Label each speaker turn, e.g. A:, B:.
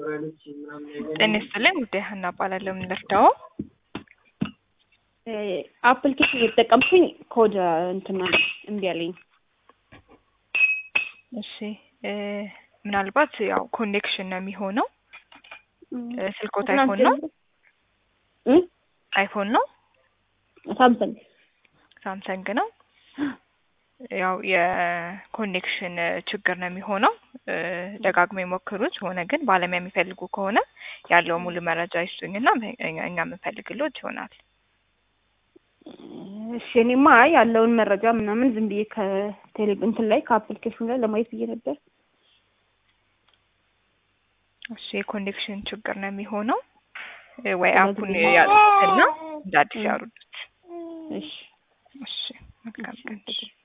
A: ጤና ይስጥልኝ ውዴ ሀና እባላለሁ። ምን ልርዳው?
B: አፕሊኬሽን እየተጠቀምኩኝ ኮድ እንትና እምቢ አለኝ።
A: እሺ እ ምናልባት ያው ኮኔክሽን ነው የሚሆነው። እ ስልኮት አይፎን ነው
B: እ
A: አይፎን ነው
B: ሳምሰንግ
A: ሳምሰንግ ነው። ያው የኮኔክሽን ችግር ነው የሚሆነው። እ ደጋግሞ የሞክሩት ሆነ ግን ባለሙያ የሚፈልጉ ከሆነ ያለው ሙሉ መረጃ ይስጡኝና እኛ እኛ የምንፈልግሎት ይሆናል።
B: እሺ እኔማ ያለውን መረጃ ምናምን ዝም ብዬ ከቴሌ እንትን ላይ ከአፕሊኬሽኑ ላይ ለማየት ብዬ ነበር።
A: እሺ የኮኔክሽን ችግር ነው የሚሆነው እ ወይ አፑን ያሉትና እንደ አዲስ ያሩዱት።
B: እሺ
A: እሺ መልካም ቀን።